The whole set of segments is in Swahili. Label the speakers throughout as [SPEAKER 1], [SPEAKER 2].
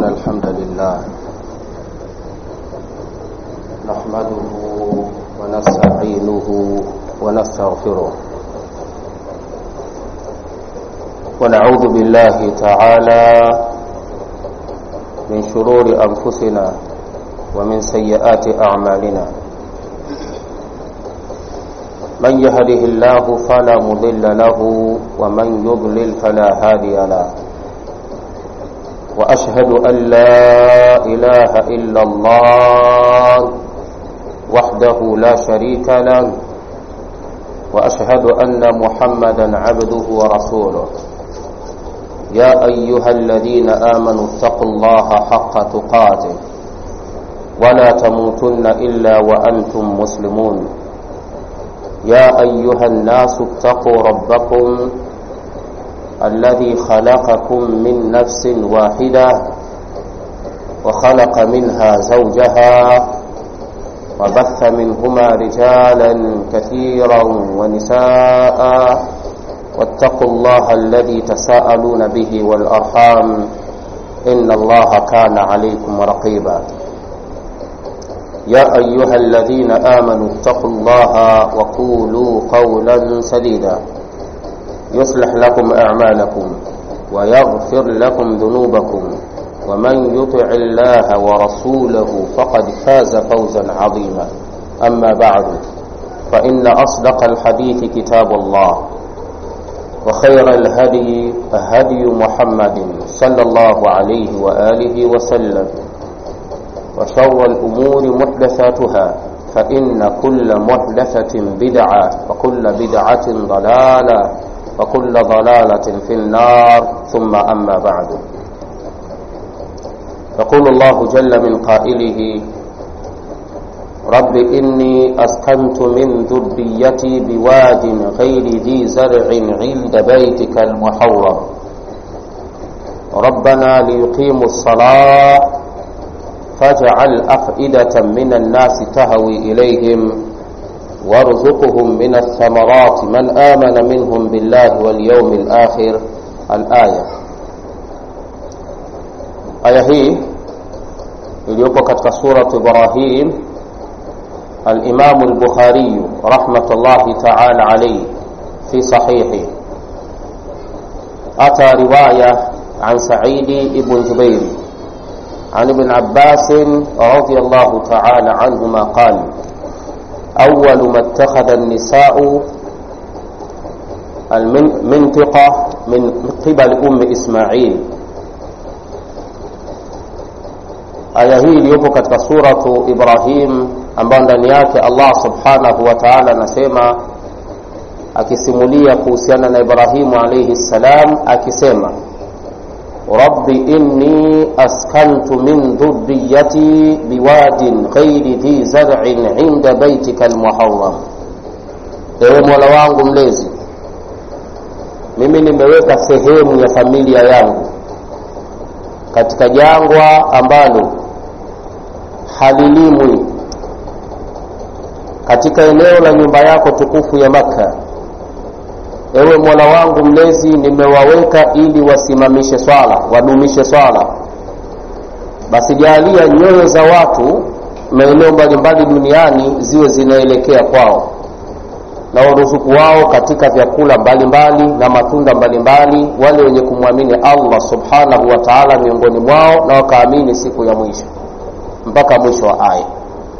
[SPEAKER 1] الحمد لله نحمده ونستعينه ونستغفره ونعوذ بالله تعالى من شرور أنفسنا ومن سيئات أعمالنا من يهده الله فلا مضل له ومن يضلل فلا هادي له واشهد ان لا اله الا الله وحده لا شريك له واشهد ان محمدا عبده ورسوله يا ايها الذين امنوا اتقوا الله حق تقاته ولا تموتن الا وانتم مسلمون يا ايها الناس اتقوا ربكم الذي خلقكم من نفس واحده وخلق منها زوجها وبث منهما رجالا كثيرا ونساء واتقوا الله الذي تساءلون به والارحام ان الله كان عليكم رقيبا يا أيها الذين آمنوا اتقوا الله وقولوا قولا سديدا يصلح لكم أعمالكم ويغفر لكم ذنوبكم ومن يطع الله ورسوله فقد فاز فوزا عظيما أما بعد فإن أصدق الحديث كتاب الله وخير الهدي هدي محمد صلى الله عليه وآله وسلم وشر الأمور محدثاتها فإن كل محدثة بدعة وكل بدعة ضلالة وكل ضلالة في النار ثم أما بعد يقول الله جل من قائله رب إني أسكنت من ذريتي بواد غير ذي زرع عند بيتك المحرم ربنا ليقيموا الصلاة فاجعل أفئدة من الناس تهوي إليهم وارزقهم من الثمرات من آمن منهم بالله واليوم الآخر الآية aya hii iliyopo katika surat ibrahim alimamu lbukhariyu rahmatullahi taala alaihi fi sahihi ata riwaya an saidi ibn jubairi عن ابن عباس رضي الله تعالى عنهما قال أول ما اتخذ النساء المنطقة من قبل أم إسماعيل aya hii iliyopo katika suratu ibrahim ambayo ndani yake allah subhanahu wa taala anasema akisimulia kuhusiana na ibrahimu alaihi ssalam akisema رب إني أسكنت من ذريتي بواد غير ذي زرع عند بيتك المحرم ewe mola wangu mlezi mimi nimeweka sehemu ya familia yangu katika jangwa ambalo halilimwi katika eneo la nyumba yako tukufu ya makka ewe mola wangu mlezi nimewaweka ili wasimamishe swala wadumishe swala basi jaalia nyoyo za watu maeneo mbalimbali duniani ziwe zinaelekea kwao na waruzuku wao katika vyakula mbalimbali mbali, na matunda mbalimbali mbali, wale wenye kumwamini allah subhanahu wa taala miongoni mwao na wakaamini siku ya mwisho mpaka mwisho wa aya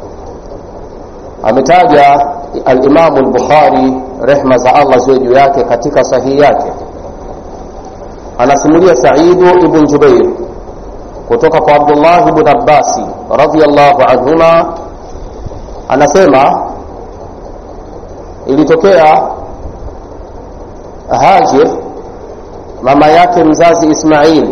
[SPEAKER 1] ametaja alimamu lbukhari rehma za allah ziwe juu yake katika sahihi yake anasimulia saidu ibn jubair kutoka kwa abdullah ibn abbasi radiallahu anhuma anasema ilitokea hajir mama yake mzazi ismail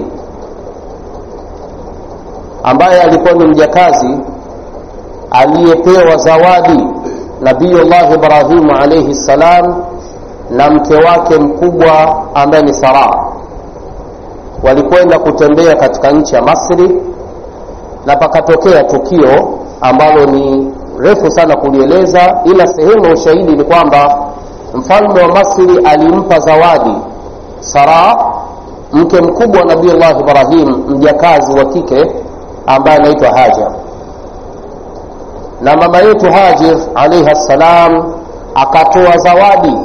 [SPEAKER 1] ambaye alikuwa ni mjakazi aliyepewa zawadi nabiyullah ibrahimu alaihi ssalam na mke wake mkubwa ambaye ni saraa walikwenda kutembea katika nchi ya masri na pakatokea tukio ambalo ni refu sana kulieleza ila sehemu ya ushahidi ni kwamba mfalme wa masri alimpa zawadi saraa mke mkubwa wa nabiullahi ibrahim mjakazi wa kike ambaye anaitwa hajar na mama yetu hajir alaihi ssalam akatoa zawadi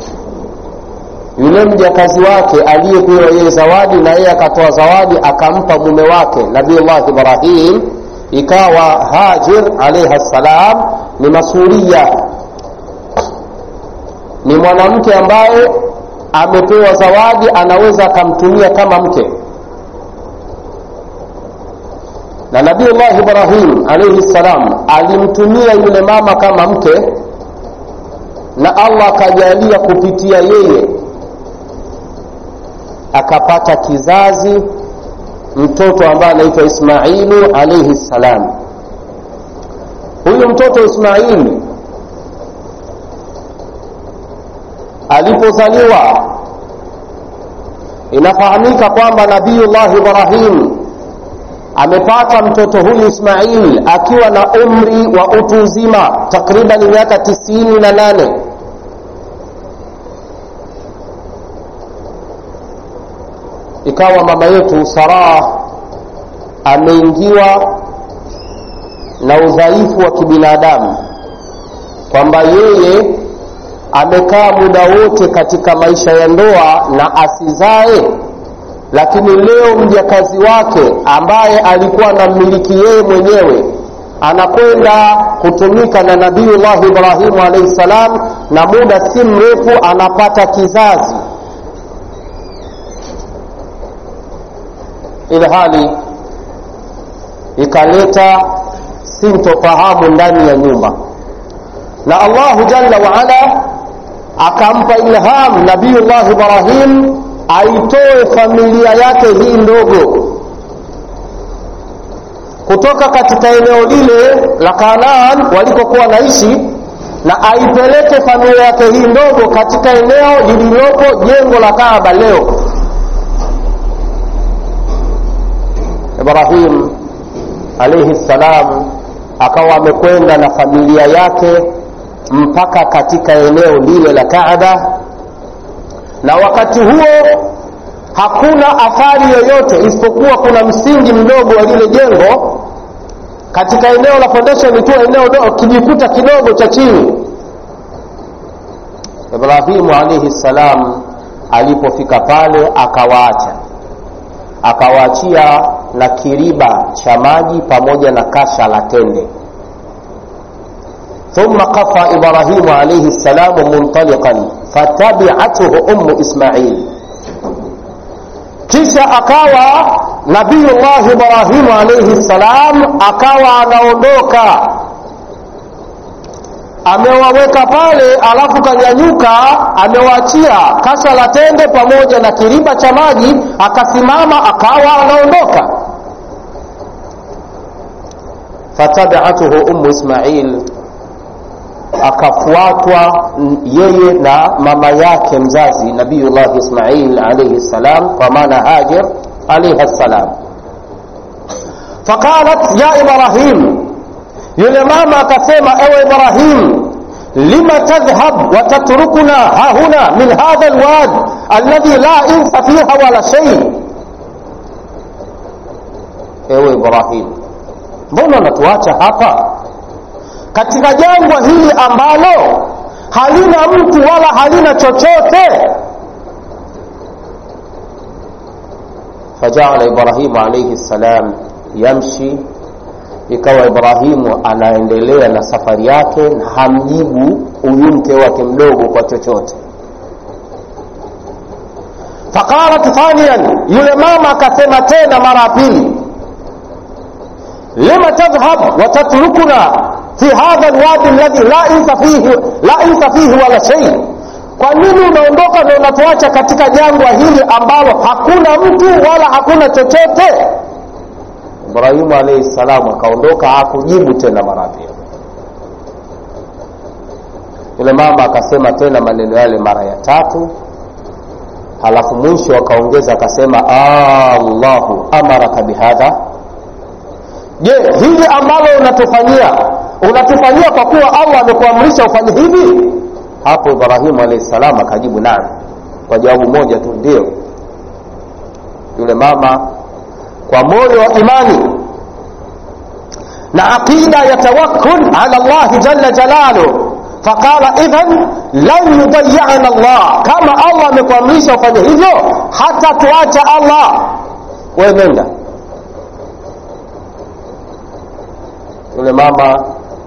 [SPEAKER 1] yule mjakazi wake aliyepewa yeye zawadi na yeye akatoa zawadi akampa mume wake nabiullah ibrahim ikawa hajir alaihi ssalam ni masuria ni mwanamke ambaye amepewa zawadi anaweza akamtumia kama mke na nabiullah ibrahim alaihi ssalam alimtumia yule mama kama mke na allah akajalia kupitia yeye akapata kizazi mtoto ambaye anaitwa ismailu alaihi ssalam huyu mtoto ismaili alipozaliwa inafahamika kwamba nabiyullah ibrahim amepata mtoto huyu ismail akiwa na umri wa utu uzima takriban miaka tisini na nane ikawa mama yetu sarah ameingiwa na udhaifu wa kibinadamu kwamba yeye amekaa muda wote katika maisha ya ndoa na asizae lakini leo mjakazi wake ambaye alikuwa anammiliki yeye mwenyewe anakwenda kutumika na nabiyullahi ibrahimu alaihi salam na muda si mrefu anapata kizazi ilhali ikaleta sintofahamu ndani ya nyumba na allahu jalla waala akampa ilham nabiyullah ibrahim aitoe familia yake hii ndogo kutoka katika eneo lile la kanaan walikokuwa naishi na aipeleke familia yake hii ndogo katika eneo lililopo jengo la kaaba leo ibrahim alaihi ssalam akawa amekwenda na familia yake mpaka katika eneo lile la kaaba na wakati huo hakuna athari yoyote isipokuwa kuna msingi mdogo wa lile jengo katika eneo la foundation tu eneo kijikuta kidogo cha chini ibrahimu alaihi ssalam alipofika pale akawaacha akawaachia na kiriba cha maji pamoja na kasha la tende ثم قفى إبراهيم عليه السلام منطلقا فتبعته أم إسماعيل kisha akawa nabiyullah ibrahimu alaihi ssalam akawa anaondoka amewaweka pale alafu kanyanyuka amewaachia kasha la tende pamoja na kiriba cha maji akasimama akawa anaondoka fatabiatuhu umu ismail akafuatwa yeye na mama yake mzazi nabiyullah ismail alaihi ssalam kwa maana hajar alaihi ssalam faqalat ya ibrahim yule mama akasema ewe ibrahim lima tadhhab watatrukuna hahuna min hadha lwad alladhi la insa fiha wala shei ewe ibrahim mbona unatuacha hapa katika jangwa hili ambalo halina mtu wala halina chochote fajaala ibrahimu alaihi ssalam yamshi ikawa ibrahimu anaendelea na safari yake na hamjibu huyu mke wake mdogo kwa chochote faqalat thaniyan yule mama akasema tena mara ya pili lima tadhhab watatrukuna fi hadha lwadi alladhi la insa fihi, la insa fihi wala shei kwa nini unaondoka na unatuacha katika jangwa hili ambalo hakuna mtu wala hakuna chochote ibrahimu alaihi salamu akaondoka hakujibu tena mara pili yule mama akasema tena maneno yale mara ya tatu halafu mwisho akaongeza akasema allahu amaraka bihadha je hili ambalo unatufanyia unatufanyia kwa kuwa allah amekuamrisha ufanye hivi hapo ibrahimu alahi salam akajibu naam kwa jawabu moja tu ndio yule mama kwa moyo wa imani na aqida ya tawakkul ala llahi jalla jalaluh faqala idhan lan yudayiana allah kama allah amekuamrisha ufanye hivyo hata tuacha allah we nenda yule mama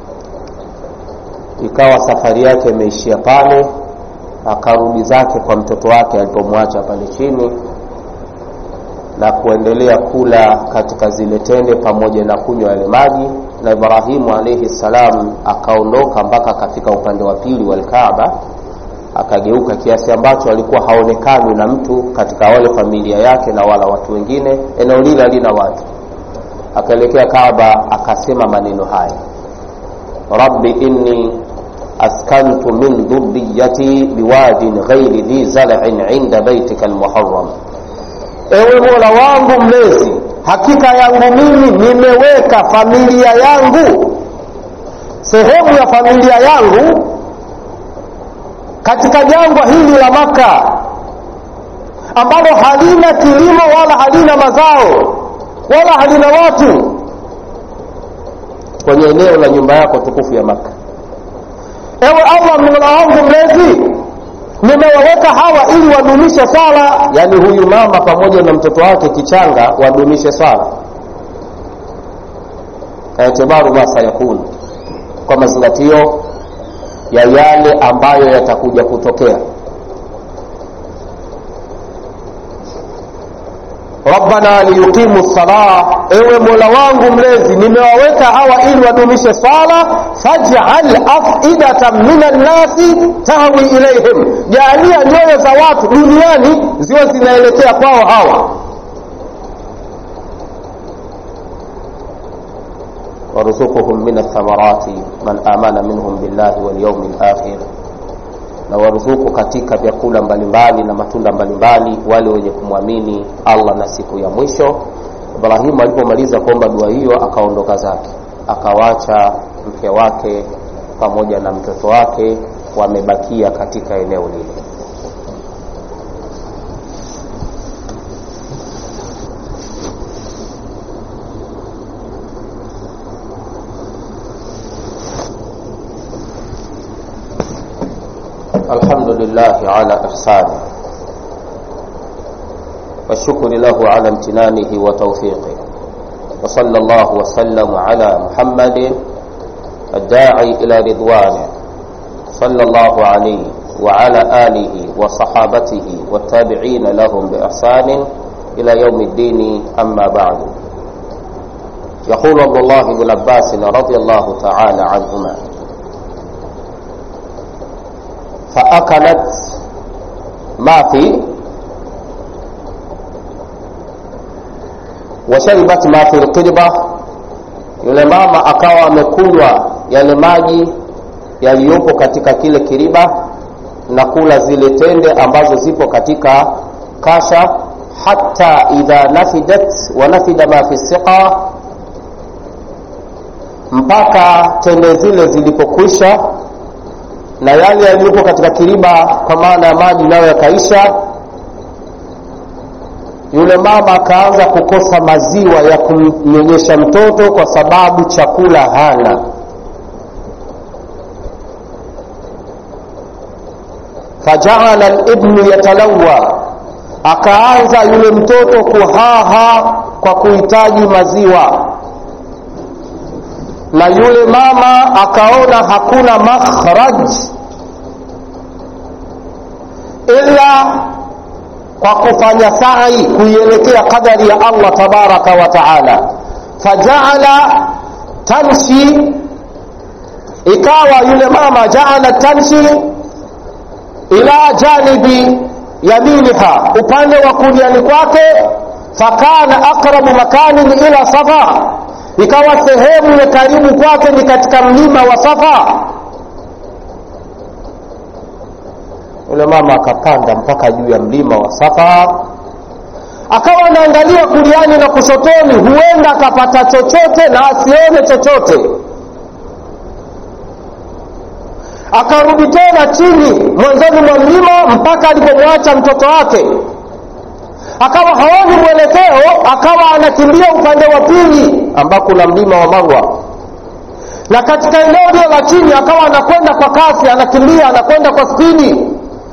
[SPEAKER 1] ikawa safari yake imeishia pale akarudi zake kwa mtoto wake alipomwacha pale chini na kuendelea kula katika zile tende pamoja na kunywa yale maji na ibrahimu alaihi ssalam akaondoka mpaka akafika upande wa pili wa lkaaba akageuka kiasi ambacho alikuwa haonekani na mtu katika wale familia yake na wala watu wengine eneo lile halina watu akaelekea kaaba akasema maneno haya rabbi inni askantu min dhuriyati biwadin ghairi dhi zar'in inda baitika almuharram ewe mola wangu mlezi hakika yangu mimi nimeweka familia yangu sehemu ya familia yangu katika jangwa hili la maka ambalo halina kilimo wala halina mazao wala halina watu kwenye eneo la nyumba yako tukufu ya maka ewe allah mola wangu mlezi nimewaweka hawa ili wadumishe swala yaani huyu mama pamoja na mtoto wake kichanga wadumishe swala kaitibaru ma sayakun kwa mazingatio ya yale ambayo yatakuja kutokea rabbana liyuqimu salah ewe mola wangu mlezi nimewaweka hawa ili wadumishe swala fajal afidatan min annasi tahwi ilaihim jaalia nyoyo za watu duniani ziwe zinaelekea kwao hawa warzukuhum min athamarati man amana minhum billahi walyaumi lakhir na waruzuku katika vyakula mbalimbali na matunda mbalimbali wale wenye kumwamini allah na siku ya mwisho ibrahimu alipomaliza kuomba dua hiyo akaondoka zake akawacha mke wake pamoja na mtoto wake wamebakia katika eneo lile الحمد لله على إحسانه والشكر له على امتنانه وتوفيقه وصلى الله وسلم على محمد الداعي إلى رضوانه صلى الله عليه وعلى آله وصحابته والتابعين لهم بإحسان إلى يوم الدين أما بعد يقول عبد الله بن عباس رضي الله تعالى عنهما فأكلت ما في washaribat ma fi lqirba yule mama akawa amekunywa yale maji yaliyopo katika kile kiriba na kula zile tende ambazo zipo katika kasha hata idha nafidat wa nafida ma fi siqa mpaka tende zile zilipokwisha na yale yaliyopo katika kiriba kwa maana ya maji nayo yakaisha yule mama akaanza kukosa maziwa ya kumnyonyesha mtoto kwa sababu chakula hana fajaala libnu yatalawa akaanza yule mtoto kuhaha kwa kuhitaji maziwa na yule mama akaona hakuna makhraj ila kwa kufanya sai kuielekea qadari ya allah tabaraka wa taala fajaala tamshi ikawa yule mama jaala tamshi ila janibi yaminiha upande wa kuliani kwake fakana aqrabu makanin ila safa ikawa sehemu ya karibu kwake ni katika mlima wa safa yule mama akapanda mpaka juu ya mlima wa safa akawa anaangalia kuliani na kushotoni huenda akapata chochote na asione chochote akarudi tena chini mwanzoni mwa mlima mpaka alipomwacha mtoto wake akawa haoni mwelekeo akawa anakimbia upande wa pili ambako kuna mlima wa marwa na katika eneo lile la chini akawa anakwenda kwa kasi anakimbia anakwenda kwa spidi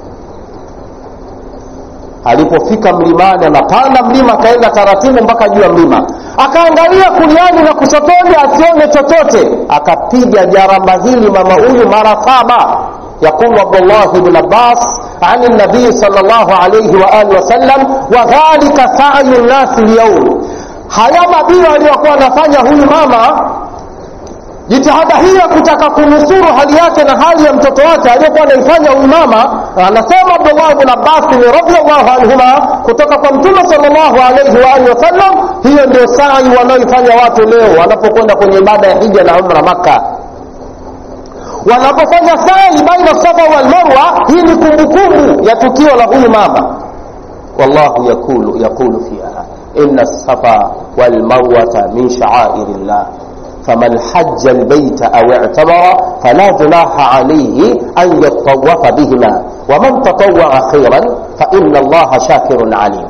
[SPEAKER 1] alipofika mlimani anapanda mlima akaenda taratibu mpaka juu ya mlima akaangalia kuliani na kushotoni asione chochote akapiga jaramba hili mama huyu mara saba يقول عبد الله بن عباس عن النبي صلى الله عليه وآله وسلم وذلك سعي الناس اليوم haya mabio aliyokuwa anafanya huyu mama jitihada hii ya kutaka kunusuru hali yake na hali ya mtoto wake aliyokuwa anaifanya huyu mama anasema abdullah bn abbasin radiallahu anhuma kutoka kwa mtume salllahu alaihi waalihi wasallam hiyo ndio sai wanaoifanya watu leo wanapokwenda kwenye ibada ya hija na umra makka wanapofanya sai baina safa walmarwa hii ni kumbukumbu ya tukio la huyu mama wallahu yakulu, yakulu fiha ina safa walmarwata min shaairi llah فمن حج البيت أو اعتمر فلا جناح عليه أن يطوف بهما ومن تطوع خيرا فإن الله شاكر عليم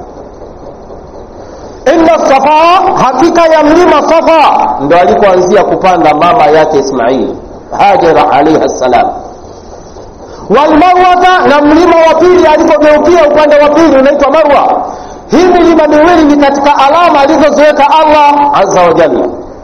[SPEAKER 1] inna safa hakika ya mlima safa ndo alikuanzia kupanda mama yake ismail hajara alaihi ssalam walmarwata na mlima wa pili alipogeukia upande wa pili unaitwa marwa hii milima miwili ni katika alama alizoziweka allah aza wajalla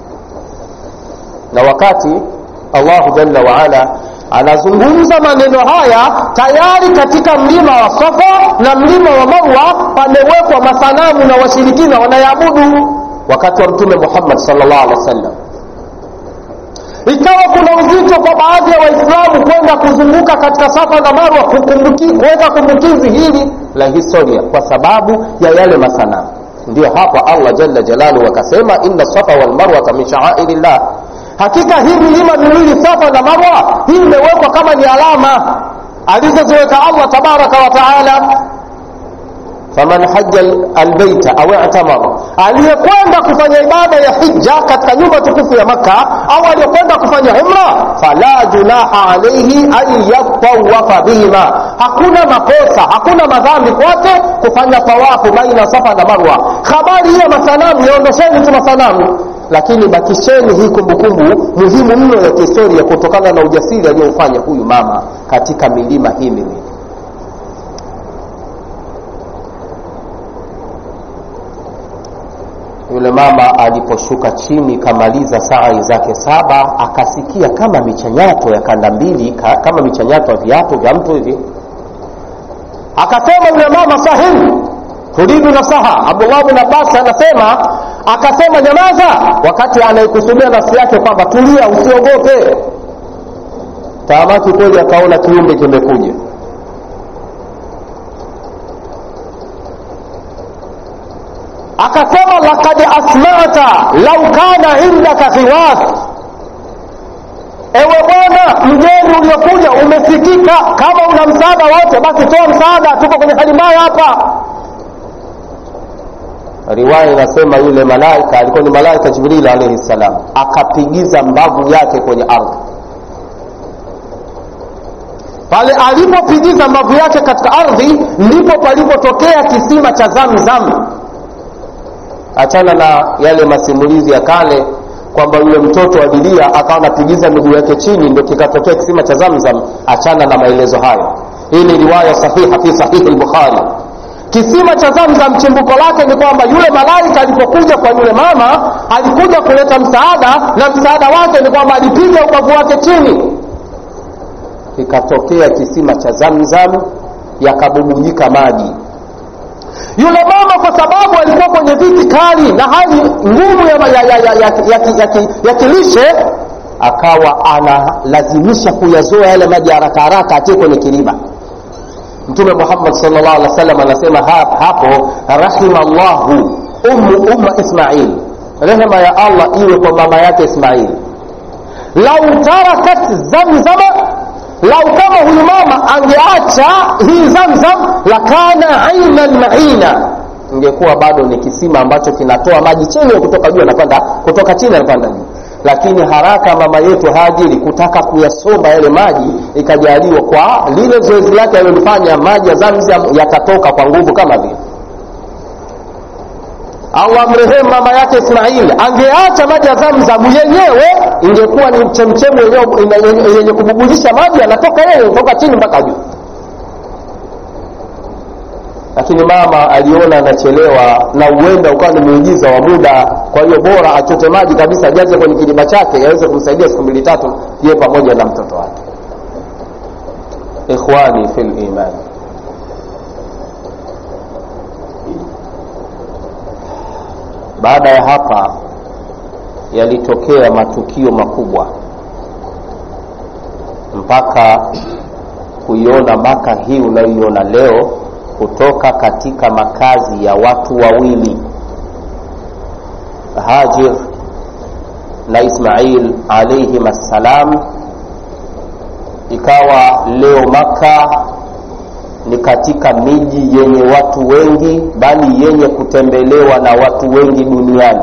[SPEAKER 1] na wakati allahu jalla waala anazungumza maneno haya tayari katika mlima wa safa na mlima wa marwa pamewekwa masanamu na washirikina wanayaabudu wakati wa mtume muhammad salllah alehi wasallam ikawa kuna uzito kwa baadhi ya waislamu kwenda kuzunguka katika safa na marwa kuweka kumbukizi hili la historia kwa sababu ya yale masanamu ndio hapa allah jalla jalaluhu akasema inna safa walmarwata min shaairi llah hakika hii milima miwili safa na marwa hii imewekwa kama ni alama alizoziweka allah tabaraka wa taala faman haja albeita au i'tamara aliyekwenda kufanya ibada ya hija katika nyumba tukufu ya makka au aliyekwenda kufanya umra fala junaha alaihi an yatawafa bihima hakuna makosa hakuna madhambi kwake kufanya tawafu baina safa na marwa habari hiyo masanamu yaondosheni tu masanamu lakini bakisheni hii kumbukumbu muhimu mno ya kihistoria kutokana na ujasiri aliyofanya huyu mama katika milima hii miwili yule mama aliposhuka chini kamaliza sai zake saba akasikia kama michanyato ya kanda mbili ka, kama michanyato ya viatu vya mtu hivi akasema yule mama sahihi turidu nasaha abdullah bin abbas anasema akasema nyamaza wakati anaikusudia nafsi yake kwamba tulia usiogope taamaki kweli akaona kiumbe kimekuja akasema lakad asmata lau kana indaka khiwas ewe bwana mgeni uliokuja umesikika kama una msaada wote basi toa msaada tuko kwenye hali mbaya hapa riwaya inasema yule malaika alikuwa ni malaika jibril alaihi ssalam akapigiza mbavu yake kwenye ardhi pale alipopigiza mbavu yake katika ardhi ndipo palipotokea kisima cha zamzam achana na yale masimulizi ya kale kwamba yule mtoto alilia akawa anapigiza miguu yake chini ndio kikatokea kisima cha zamzam achana na maelezo hayo hii ni riwaya sahiha fi sahihi lbukhari kisima cha zamzam chimbuko lake ni kwamba yule malaika alipokuja kwa yule mama alikuja kuleta msaada na msaada wake ni kwamba alipiga ubavu wake chini kikatokea kisima cha zamzam yakabubujika maji yule mama kwa sababu alikuwa kwenye viti kali na hali ngumu ya, ya, ya, ya, ya, ya, ya, ya, ya kilishe akawa analazimisha kuyazoa yale maji haraka haraka atie kwenye kilima mtume muhammad salllah alih wa sallam anasema hapo rahima llahu ummu umma ismail rehema ya allah iwe kwa mama yake ismail lau tarakat zamzama lau kama huyu mama angeacha hii zamzam lakana ainan maina ingekuwa bado ni kisima ambacho kinatoa maji chini kutoka juu anapanda kutoka chini anapanda juu lakini haraka mama yetu hajiri kutaka kuyasomba yale maji ikajaliwa kwa lile zoezi lake alilolifanya maji ya zamzam yakatoka kwa nguvu kama vile au amrehemu mama yake ismaili angeacha maji ya zamzamu yenyewe ingekuwa ni chemchemu yenye kububulisha maji anatoka yeye toka chini mpaka juu lakini mama aliona anachelewa na huenda ukawa ni muujiza wa muda kwa hiyo bora achote maji kabisa ajaze kwenye kilima chake yaweze kumsaidia siku mbili tatu ye pamoja na mtoto wake ikhwani fi limani baada ya hapa yalitokea matukio makubwa mpaka kuiona maka hii unayoiona leo kutoka katika makazi ya watu wawili hajir na ismail alaihim assalam ikawa leo maka ni katika miji yenye watu wengi bali yenye kutembelewa na watu wengi duniani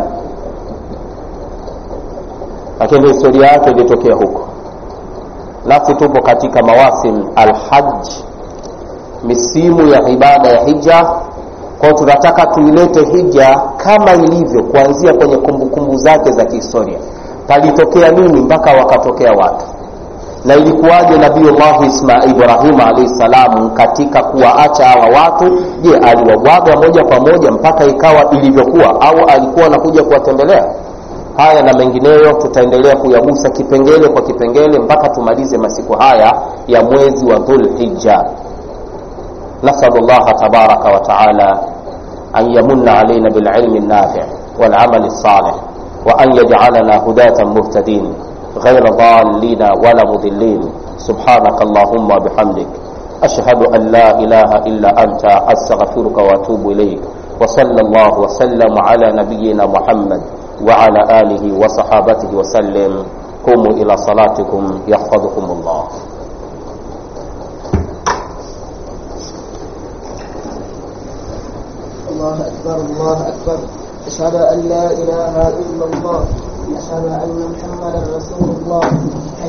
[SPEAKER 1] lakini historia yake ilitokea huko nasi tupo katika mawasim alhaj misimu ya ibada ya hija kwao tunataka tuilete hija kama ilivyo kuanzia kwenye kumbukumbu kumbu zake za kihistoria palitokea nini mpaka wakatokea watu na ilikuwaje nabiullahi ibrahim alaihi salamu katika kuwaacha hawa watu je aliwabwaga moja kwa moja mpaka ikawa ilivyokuwa au alikuwa anakuja kuwatembelea haya na mengineyo tutaendelea kuyagusa kipengele kwa kipengele mpaka tumalize masiku haya ya mwezi wa dhulhija نسأل الله تبارك وتعالى أن يمن علينا بالعلم النافع والعمل الصالح وأن يجعلنا هداة مهتدين غير ضالين ولا مضلين سبحانك اللهم وبحمدك أشهد أن لا إله إلا أنت أستغفرك وأتوب إليك وصلى الله وسلم على نبينا محمد وعلى آله وصحابته وسلم قوموا إلى صلاتكم يحفظكم الله
[SPEAKER 2] الله أكبر الله أكبر أشهد أن لا إله إلا الله أشهد أن محمدا رسول الله